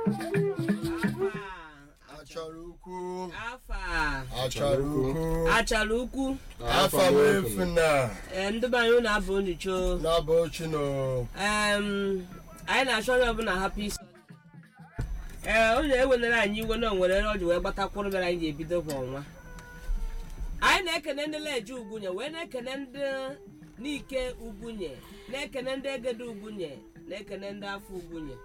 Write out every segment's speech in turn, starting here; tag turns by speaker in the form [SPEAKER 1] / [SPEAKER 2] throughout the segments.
[SPEAKER 1] achọrọ ukwu
[SPEAKER 2] afa
[SPEAKER 1] achọrọ ukwu
[SPEAKER 2] achara ukwu
[SPEAKER 1] afa m efu na
[SPEAKER 2] ee, ndị be anyị unu abụ nyocho
[SPEAKER 1] n'ọbụ chino
[SPEAKER 2] Em, anyị na-achọ onye ọbụla hapụ isi ee onye ewelere anyị iwe na onwere ọ ji wee gbatakwụrụ bịara anyị ji ebido kwa ọnwa anyị na-ekene ndị leje ugwunye wee na-ekene ndị n'ike ugwunye na-ekene ndị egede ugwunye na-ekene ndị afọ ugwunye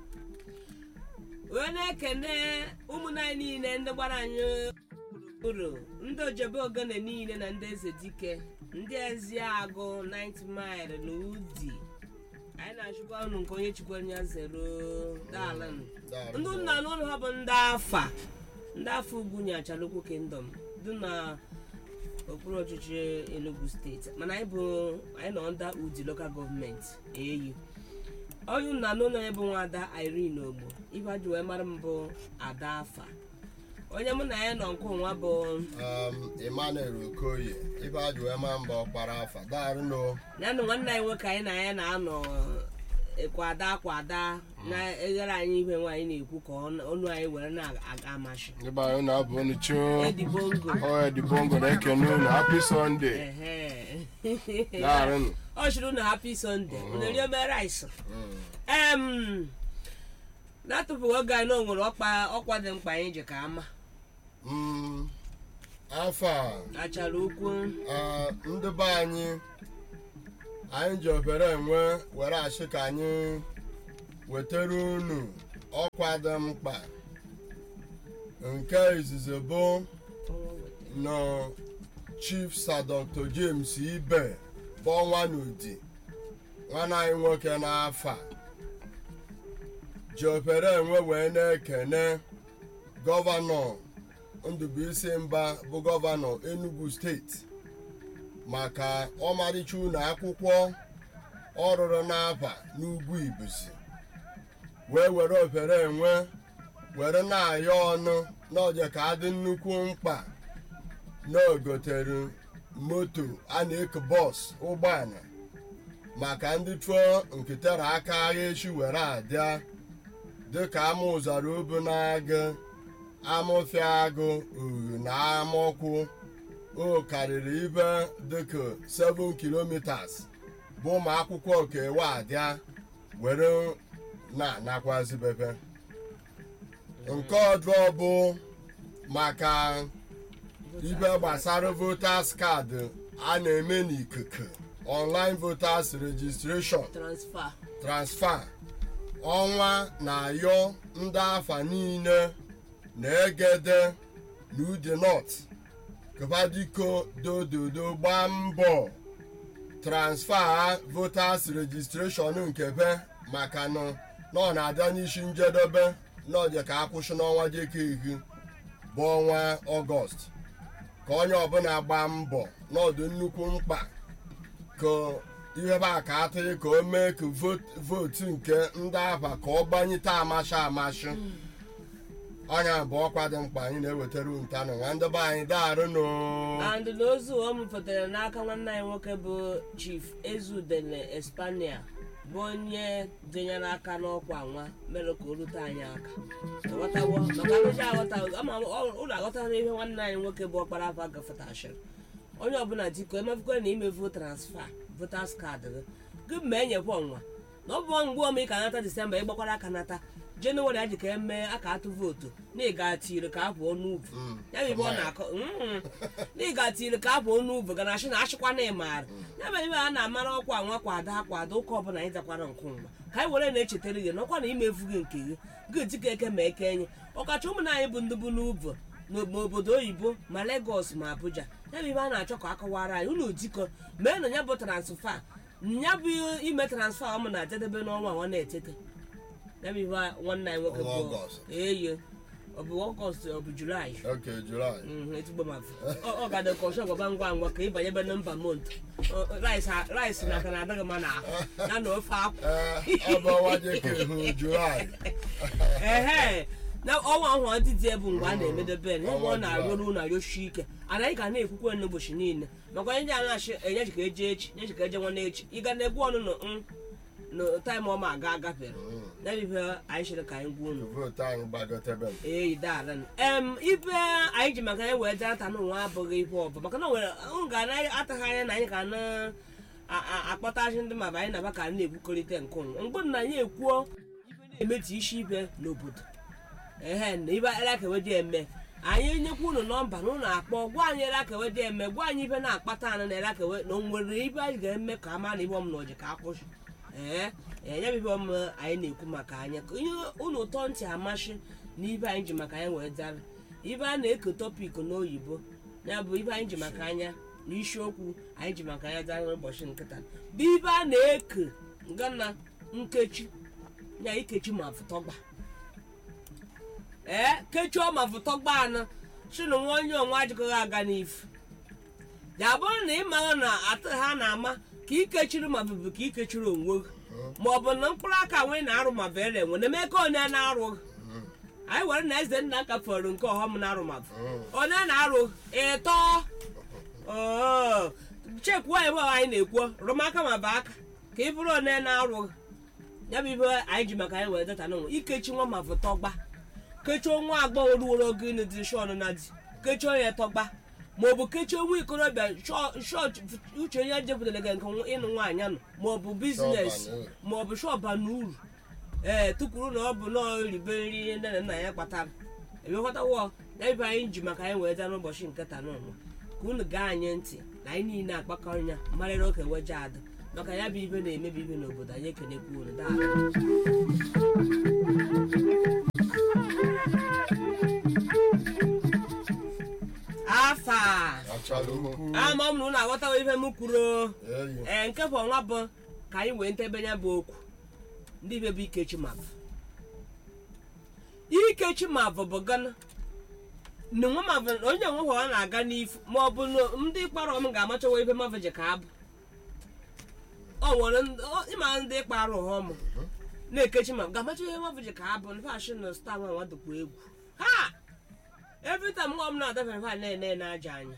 [SPEAKER 2] wee na-ekene ụmụnne anyị niile ndị gbara anyị gburugburu ndị ojebe ogene niile na ndị eze dike ndị ezi agụ 90 mile na udi anyị na-achụkwa unu nke onye chikwara ya zero dalin ndị nna n'ụlọ ha bụ ndị afa ndị afa ugwunye achalukwu kingdom dị na okpuru ọchịchị enugu steeti mana anyị bụ anyị nọ nda udi lokal gọọmenti eyu onye nna n'ụlọ ya bụ nwada irene ogbo ife ji wee mara m bụ ada afa onye mụ na ya nọ nke ụnwa bụ
[SPEAKER 1] emmanuel okoye ibe ajụ wee ma mba ọkpara afa daarụ no
[SPEAKER 2] ya na nwanne anyị nwoke anyị na ya na-anọ eh, kwada kwada na-eghere anyị ihe nwaanyị na-ekwu ka ọnụ ọnụ anyị were na-aga amashi
[SPEAKER 3] Ndị be anyị na-abụ unu choo
[SPEAKER 2] edibongo
[SPEAKER 3] ọ edibongo na-ekene unu happy sunday daarụnụ
[SPEAKER 2] ọ chịrị unu happy sunday unu rie ome rice em na-atụpụghị oge anyị na o nwere ọkpa ọkwa dị mkpa anyị ji ka ama
[SPEAKER 1] Mm, afa
[SPEAKER 2] achara ukwu
[SPEAKER 1] ah, ndị be anyị anyị ji obere enwe were achị ka anyị wetara unu ọkwa dị mkpa nke izizi bụ na chief sir dr james ibe bụ ọnwa n'udi nwanne anyị nwoke n'afọ a ji obere enwe wee na-ekene gọvanọ ndụbụisi mba bụ gọvanọ enugu steeti maka ọmarịcha ụlọ akwụkwọ ọ rụrụ n'afa n'ugwu ibuzi wee were obere enwe were na-ayọ ọnụ n'ọje ka adị nnukwu mkpa na ogotere moto a na-eke bọs ụgbọala maka ndị tụọ nketere aka agha echi were adịa dịka ama ụzara obu na-agụ amụfịa agụ uhu na amọkwụ o karịrị ibe dịka 7 kilometers bụ ụmụ akwụkwọ kewa adịa were na-anakwazi bebe nke ọdụ bụ maka ibe gbasara voters card a na-eme n'ikuku online voters registration
[SPEAKER 2] transfer
[SPEAKER 1] transfer ọnwa na-ayọ ndị afa niile na-egede na udi north kabadiko dododo gbaa mbọ transfer voters registration nke be maka na na ọ na-abịa n'isi njedebe n'ọje ka akwụsị n'ọnwa jeke ihu bụ ọnwa ọgọst ka onye ọbụla gbaa mbọ n'ọdụ nnukwu mkpa ka ihe ba ka atụghị ka o mee ka vote- vootu nke ndị afa ka ọ gbanyite amashi amashi ọnya bụ ọkwa dị mkpa anyị na-ewetara ntanụ nwa ndị be anyị daarụ no
[SPEAKER 2] and n'ozu ọ mụpụtara n'aka nwanne anyị nwoke bụ chief ezudele espania bụ onye dịnyere aka n'ọkwa nwa mere ka o rute anyị aka Aghọtawo? maka arụji aghọta ama m, ọ- ụlọ aghọtara ihe nwanne anyị nwoke bụ ọkpara afa gafetachiri onye ọbụla diko emefukwe na imefu transfa votas kaadị gị gị ma enyekwa ọnwa na ọ bụ mgbe ome ka nata disemba ịgbakwara aka nata jenụwarị a ji ka emee aka atụ vootu na ịga tiri ka apụọ n'uvu ya bụ ibe ọ na-akọ Mm. na ịga tiri ka apụọ n'uvu ga na achị na achịkwa na ịmaara ya bụ ibe a na-amara ọkwa nwa kwado akwado ụka ọbụla anyị dakwara nke nwa ka anyị were na-echetara gị n'ọkwa na imefu gị nke gị gị dịka eke ma eke enye ọkacha ụmụnna anyị bụ ndị bụ n'uvu n'obodo oyibo ma legos ma abuja ya bụ ibe a na-achọ ka akọwara anyị unu dikọ mee na ya bụ transfa ya bụ ime transfa ọ mụ na-ajedebe n'ọnwa nwa na-etete ya bụ ibe nwanne anyị nwoke
[SPEAKER 1] Ọnwa
[SPEAKER 2] bụ
[SPEAKER 1] Ọgọst.
[SPEAKER 2] eye ọ bụ ọgọst ọ bụ julaị
[SPEAKER 1] oke julaị
[SPEAKER 2] Mhm, ezigbo mafụ ọ ga-adị ka ọchọ gwaba ngwa ngwa ka ịbanye ebe nọmba mont rice na aka na-adịghị mma na ya na ofe akwụ
[SPEAKER 1] ee ọ bụ ọnwa jeke ihu julaị
[SPEAKER 2] ehe na ọnwa ahụ ọ dịdị bụ mgbe a na-emedebe ya ebe ọ na-arụrụ ụlọ arịoshi ike anaghị ka na-ekwukwe n'ụbọchị niile maka onye ndị a na-achị enye jika eje echi nye jika eje nwanne echi ịga na-egwu ọnụnụ na taịm ọma aga agafere ya bụ ife anyị chere ka anyị gwa unu
[SPEAKER 1] vootu anyị gbagotebe m
[SPEAKER 2] ee darịn em ife anyị ji maka anyị wee data n'ụwa abụghị ife ọbụ maka na o nwere m ga na ataghị anya na anyị ka na a- a- akpọtachi ndị maba anyị na-aba ka anyị na-ekwukọrịta nke ụnụ mgbe na anyị ekwuo ife na-emetu isi ife n'obodo ehe na ibe elakewedi eme anyị nyekwa unu nọmba na ụlọ akpọ gwa anyị elakewedi eme gwa anyị ife na-akpata anụ na elakewe na o nwere ibe anyị ga-eme ka a mara na ibe ọm na ọji ka akwụsị ee enye bụ ibe ọm anyị na-ekwu maka anyị ka ihe unu ụtọ ntị amasị na ibe anyị ji maka anyị wee dara ibe a na-eke tọpik n'oyibo ya bụ ibe anyị ji maka anya na isiokwu anyị ji maka anya dara n'ụbọchị nkịta bụ ibe a na-eke ngana nkechi ya ikechi ma fụtọgba ee kechie ma fụtọgba anụ si na nwa onye onwe ajịkọghị aga n'ifu ya bụrụ na ị mara na atụ ha na-ama ka ikechiri ma bụbụ ka ikechiri onwe gị ma ọ bụ na mkpụrụ aka nwee na-arụ ma bụ ere nwe na-eme ka onye na-arụ gị anyị were na eze nna ka fọrọ nke ọghọm na-arụ ma bụ onye na-arụ ịtọ oo chekwuo ebe anyị na-ekwu rụmaka ma bụ aka ka ị bụrụ onye na-arụ gị ya bụ ibe anyị ji maka anyị wee data n'ụwa ikechi nwa ma bụ tọgba kechie nwa agbọghọ ruoro oge ịnụ dị shọn na di kechie onye tọgba ma ọ bụ kechie nwa ikorobịa shọt uche onye jepụtara gị nke ịnụ nwaanyị anụ ma ọ bụ biznes ma ọ bụ shọba na uru ee tukwuru na ọ bụ nọọ ribe nri nne na nna ya kpatara emeghọtawo ya ibe anyị ji maka anyị wee daa n'ụbọchị nke taa n'ụlọ ka unu gaa anyị ntị na anyị niile akpakọrọ ya marịrị oke weje ada maka ya bụ ibe na-emebi ibe n'obodo anyị ekenekwu unu daa afa
[SPEAKER 1] achala ukwu
[SPEAKER 2] ama m na unu aghọtawo ife m kwuru
[SPEAKER 1] eyi
[SPEAKER 2] ee nke bụ ọnwa bụ ka anyị wee ntebe ya bụ okwu ndị ibe bụ ikechi mabụ ikechi mabụ bụ gana na nwa mabụ onye nwe ọ na-aga n'ifu ma ọ bụ na ndị kpara m ga-amachawa ife mabụ ji ka abụ ọ nwere ndị- ọ- ịma ndị kpara ụhọm na-ekechi mabụ ga-amacha ihe mabụ ji ka abụ na fashi na sta nwa nwa dịkwa egwu ha every time nwa m na-adafere fa na-ene na-aja anya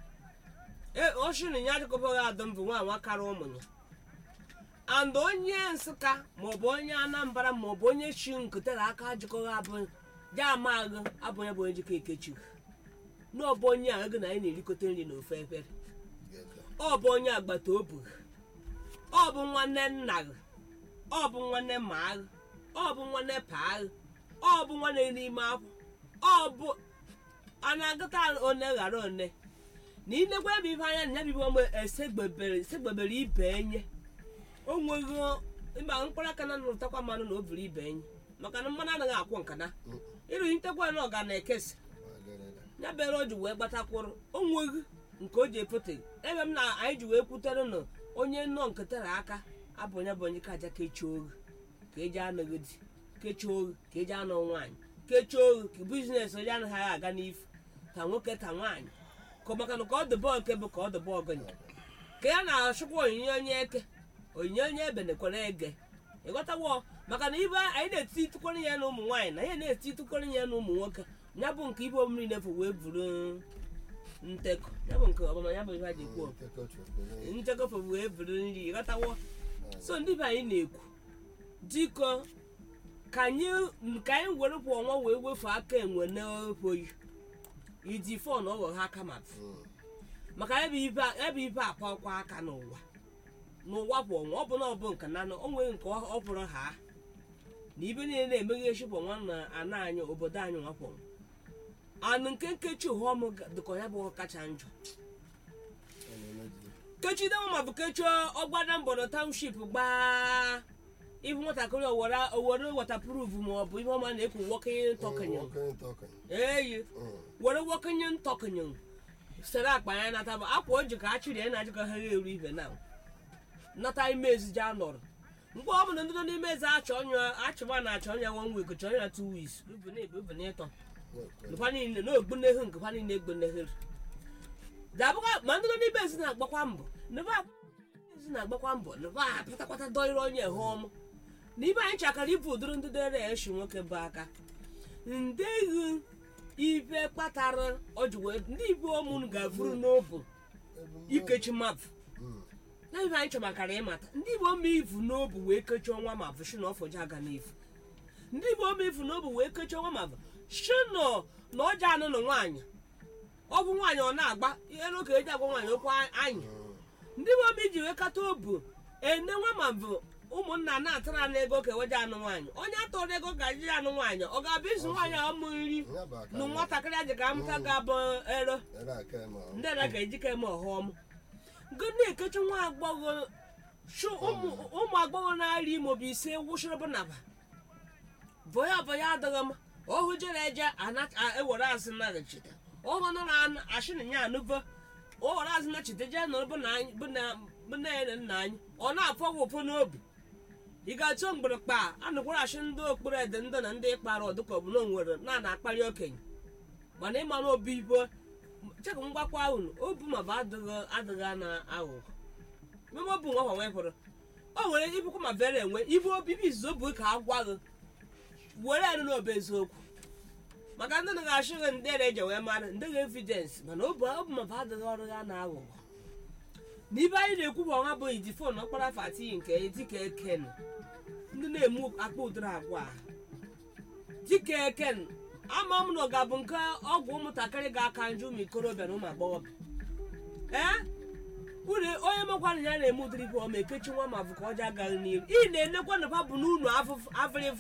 [SPEAKER 2] ee oshinu ya adịkọbaghị adọ mbụ nwa nwa kara ụmụ ya and onye nsụka maọbụ onye anambra maọbụ onye chi nkutere aka ajịkọghị abụ ya amaghị abụ onye bụ onye jikọ ekechighị n'ọbụ onye a ego na anyị na-erikọta nri n'ofe efere ọ bụ onye agbata obi gị ọ bụ nwanne nna gị ọ bụ nwanne ma gị ọ bụ nwanne paa gị ọ bụ nwanne n'ime akwụ ọ bụ a na-agụta one ghara one na ilekwa ebe ife anya na ya bibo mgbe esegbebere esegbebere ibe enye o nweghị ịma mkpụrụ aka na nụtakwa mmanụ na o buru ibe enye maka na mmanụ anaghị akwụ nkana ịrụ ntekwa na ọga na-ekesa ya bere o ji wee gbatakwụrụ o nweghị nke o ji efote ebe m na anyị ji wee kwutere na onye nnọọ nketere aka abụ onye bụ onye ka aja kechie oghe ka eji anọghị di kechie oghe ka eji anọ nwaanyị kechie oghe ka biznes onye anaghị aga n'ifu ta nwoke ta nwaanyị ka maka na ka ọ dị bọọlụ nke bụ ka ọ dị bọọlụ gịnị ka ya na-achụkwa onyinye onye eke onyinye onye ebe nekwara ege ịghọtawo maka na ibe anyị na-eti tụkwara ya na ụmụ nwaanyị na ya na-eti tụkwara ya na ụmụ nwoke ya bụ nke ibe omiri na-efu wee buru ntekọ ya bụ nke ọbama ya bụ ihe a ji kwuo ntekọ fụ wee buru nri ịghọtawo so ndị be anyị na-ekwu dịkọ ka anyị ka anyị were kwa ọnwa wee wefu aka enwe n'oyi iji fon ọghọ ha aka ma maka ebe ibe ebe ibe akwa ọkwa aka n'ụwa n'ụwa bụ ọnwa ọ bụ na ọ bụ nke na o nwere nke ọ pụrụ ha na ibe niile na-emeghe echipụ nwa na ana anyị obodo anyị nwapụ anụ nke nkechi ụhọm dịka ya bụ kacha njọ kechi dewa ma bụ kechi ọgbada mbọdọ township gbaa ibu nwatakịrị owere owere watapruf ma ọ bụ ihe ọma na-ekwu nwokenye ntọkenye eyi were nwokenye ntọkenye sere akpa ya nata bụ akwa o ji ka a chịrị ya na ajịkọ ha eru ibe na nata ime ezije anọrọ mgbe ọ bụla ndị nọ n'ime eze achọ ọnya achịba na achọ ọnya one week chọọ ya two weeks ubu na ebe ubu na ịtọ nkwa niile na ogbunehu nkwa niile egbunehere dabụkwa ma ndị nọ n'ime ezi na-agbakwa mbọ nebe ezi na-agbakwa mbọ nebe a pụtakwata dọịrị onye ha ọmụ na ibe anyị chakara ibu ụdịrị ndị dere eshi nwoke bụ aka ndeghi ibe kpatara ọjụ wee ndị ibe ọmụnụ ga-afụrụ n'obu ikechi mmadụ na ife anyị chọmakara ịmata ndị igbo ma ivu n'obu wee kechie ọnwa ma bụ shi na ọfọji aga n'ifu ndị igbo ma ivu n'obu wee kechie ọnwa ma bụ shi nọ na ọja anụ na nwaanyị ọ bụ nwaanyị ọ na-agba elu ka eji agwa nwaanyị okwu anyị ndị igbo ma iji wee kata obu ene nwa ma bụ ụmụnna na-atara na ego ka eweje anụ nwaanyị onye atọrọ ego ga-eji anụ nwaanyị ọ ga-abụ izu nwaanyị ọmụ nri
[SPEAKER 1] Ya bụ aka
[SPEAKER 2] na
[SPEAKER 1] ya.
[SPEAKER 2] nwatakịrị aji ga amụta ga-abụ ero
[SPEAKER 1] Ere aka ma ọ-
[SPEAKER 2] ndị na ga-ejike eme ọghọm gị na-ekechi nwa agbọghọ chụ ụmụ ụmụ agbọghọ na-arị imo bụ ise wụchịrị bụ naba bọya bọya adịghị m ọhụ jere eje ana- a- ewere azụ naghachite ọhụ nọ na ashị na ya anụvo o were azụ nachite jee nọrọ bụ na anyị bụ na bụ na ya na nna anyị ọ na-afọ gị ụfụ n'obi ị ga-achọ mgbịrịkpa anụkwara ashị ndị okpuru ede ndị na ndị ịkpara ọdụka ọ bụ na o nwere na na-akparị okenye mana ịma na obi ibo chekụ mgbakwa unu obu ma bụ adịghị adịghị na aghụghọ meme obu nwa nwa nwepụrụ o nwere ibukwa ma vere enwe ibu obibi izuzo bụ ka agwa gị were enu n'obe eziokwu maka ndị na-achị gị ndị na-eje wee mara ndị ga evidensị mana obu obu ma bụ adịghị ọrụ ya na aghụghọ na ibe anyị na-ekwu bụ ọnwa bụ iji fon ọkpara fati nke dịka eken ndị na-emu akpa ụdịrị agwa a. dịka eken ama m na ọ ga-abụ nke ọgwụ ụmụntakịrị ga-aka njụ ụmụ ikorobịa na ụmụ agbọghọbịa ee unu onye mekwara ya na-eme ụdịrị ibe ọma ekechi nwa ma bụ ka ọja agaghị n'iru ị na-enekwa na bụ n'unu avịrịvụ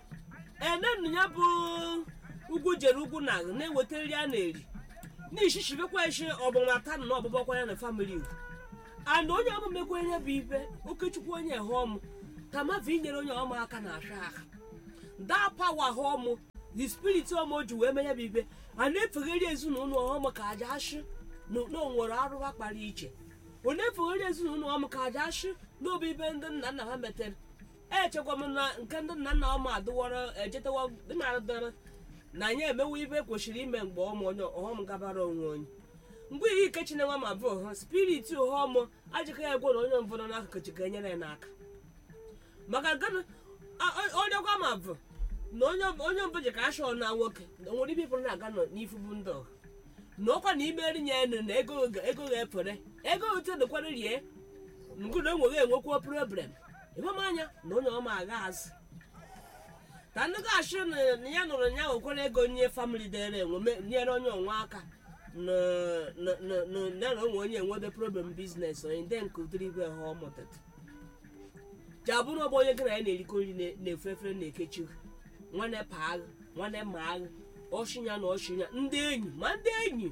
[SPEAKER 2] enenu ya bụ ugwu jere ugwu na na-eweta nri a na-eri n'ishichibekwa eshi ọgbamata na ọgbụgbakwa ya na famili ugwu and onye ọmụ mekwa ihe bụ ibe okechukwu onye họmụ ka mmadụ inyere onye ọma aka na ahịa aka daa pawa họmụ the spirit ọmụ o ji wee menye bụ ibe a na-efegheri ezinụlọ ọmụ ka aja ashị na na o nwere arụwa kpara iche ọ na-efegheri ezinụlọ ọmụ ka aja ashị na obi ibe ndị nna nna ha metere echekwa m na nke ndị nna nna ọmụ adịwọrọ ejetewa dịmaradara na anyị emewe ibe kwesịrị ime mgbe ọmụ onye ọghọm gabara onwe onye mgbe ihe ike chinenwa ma bụ ha spirit ọghọm ajịka ya egwe na onye mbụ nọ n'akụkụ ji ga-enyere ya n'aka maka gịnị a- o- onye gwa ma bụ na onye onye mbụ ji ka ashọ na nwoke na nwere ibe pụrụ na-aga nọ n'ifu bụ ndị ọha na ọkwa na ime eri ya enu na ego ga- ego ga-efere ego ote dịkwara rie ngụna enweghị enwekwa problem ịhụm anya na onye ọma agha azụ ka ndị ga-achị na na ya nụrụ ya nwekwara ego nye famili dere enwe me- nyere onye onwe aka na na- na- na- ya na onwe onye enwede problem biznes onye ndị nke ụdịrị ibe ha ọ mụtata ji abụrụ ọbụ onye gị na ya na-erikọ nri na- na-efe efere na-ekechi nwanne pa agha nwanne ma agha ọchịnya na ọchịnya ndị enyi ma ndị enyi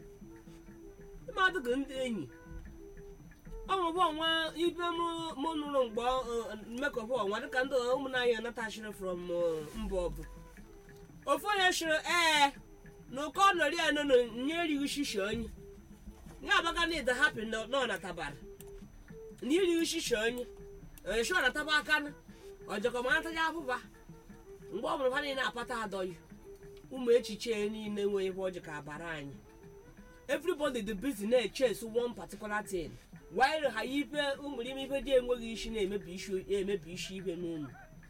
[SPEAKER 2] ịma adịghị ndị enyi ọnwụbụ ọnwa ibe mụ- mụ nụrụ mgbe mmekọba ọnwa dịka ndị ụmụnanya natachiri from uh, mba ọbụ ofu onye chịrị ee na ụkọ nọrị ya nọ nye erighị shishi onye ya abaga na ịda hapi nọ na tabara na irighị shishi onye eshọ na taba aka na ọjọkọ ma nataja abụba mgbe ọ bụrụ ha niile apata adọghị ụmụ echiche niile nwere ebe ọjị ka abara anyị everybody the busy na-echase one particular thing while ha ibe ụmụrime ibe dị enweghị isi na-emebi isi emebi isi ibe n'ụlọ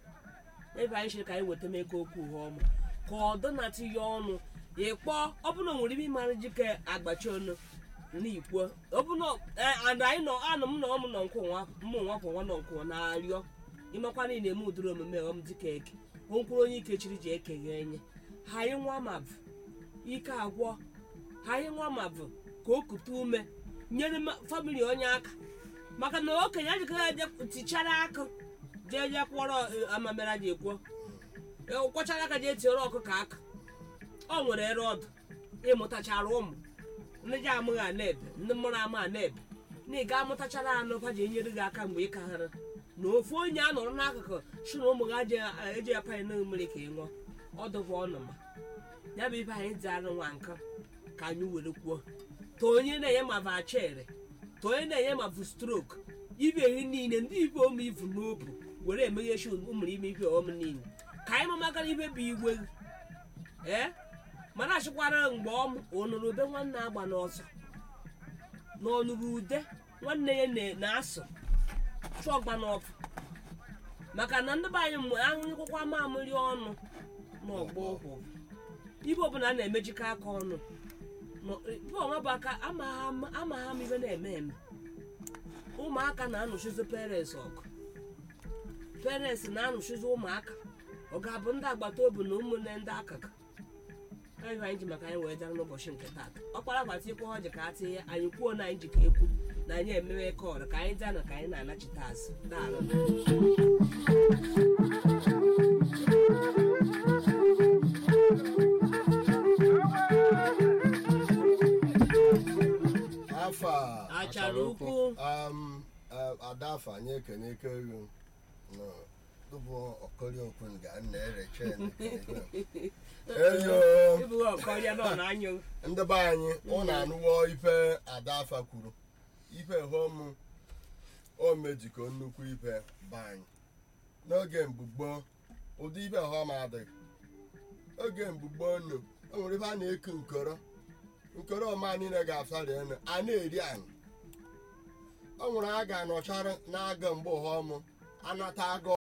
[SPEAKER 2] ebe anyị chere ka anyị weta meko okwu ha ọmụ ka ọ dọnatị ya ọnụ ịkpọ ọbụna nwere ime ịmara jike agbachi ọnụ n'ikwo ọbụna and anyị nọ anụ m na ọmụ nọ nkwụ nwa mmụ nwa kwụ nwa nọ nkwụ na-arịọ ịmakwa na ị na-eme ụdịrị omume ọm dịka eke onkwuru onye ike chiri ji ekeghe enye ha anyị nwa ma bụ ike agwọ ha anyị nwa ma bụ ka o kute ume nyere ma- famili onye aka maka na okenye ajikọghị eje tichara aka jee jee kwọrọ eh, amamera ji ekwuo kwọchara aka jee tiere ọkụkọ aka ọ nwere ere ọdụ ịmụtachara ụmụ ndị ji amụghị ana-ebe ndị mụrụ ama ana-ebe na ị ga-amụtachara anụ ha ji enyere gị aka mgbe ị kaghara na ofu onye a nọrọ n'akụkụ si na ụmụ gị eji apanye na mmiri ka ị ṅụọ ọ dụkwa ọnụ ma ya bụ ibe anyị dị arụ nwa nka ka anyị were kwuo ta onye na-enye ma va chere ta onye na-enye ma bụ strok ibe ihe niile ndị ibe ome ivu n'obu were emeghechi ụmụrụ ime ibe ọm niile ka anyị mamakara ibe bụ igwe ee mana achịkwara mgbe ọm onụrụ ube nwanne agba n'ọzọ na ọnụrụ ude nwanne ya na- na-asụ chụọgba n'ọkụ maka na ndị be anyị mgbe ahụnyekwa mamịrị ọnụ n'ọgbọ ụkwụ ibe ọbụla a na-emejikọ aka ọnụ ibe ọnwa bụ aka amagha m ibe na-eme eme ụmụaka na-anụchizi parents ọgụ parents na-anụchizi ụmụaka ọ ga-abụ ndị agbata obi na ụmụnne ndị akụkụ anyị anyị ji maka anyị wee dara n'ụbọchị nke taata ọkpara gbata ikwe ọjị ka a tinye anyị kwuo na anyị ji ka ekwu na anyị emewe kọọdụ ka anyị daa na ka anyị na-anachite azụ daalụ
[SPEAKER 1] afọ a
[SPEAKER 2] achara ukwu
[SPEAKER 1] um, uh, adafa anyị ekene ego no tupu ọkọrị okwu ga na-ereche eyo
[SPEAKER 2] ịbụghị ọkọrịa nọ n'anya
[SPEAKER 1] ndị be anyị ụnụ anụwo ife adafa kwuru ife hom o mejikọ nnukwu ife be anyị n'oge mgbugbo ụdị ife hom adịghị oge mgbugbo nnu o nwere ife a na-eku nkoro nkoro ọma niile ga-afari enu a na-eri anyị o nwere a ga-anọchara na-aga mgbe ụhọm anata aga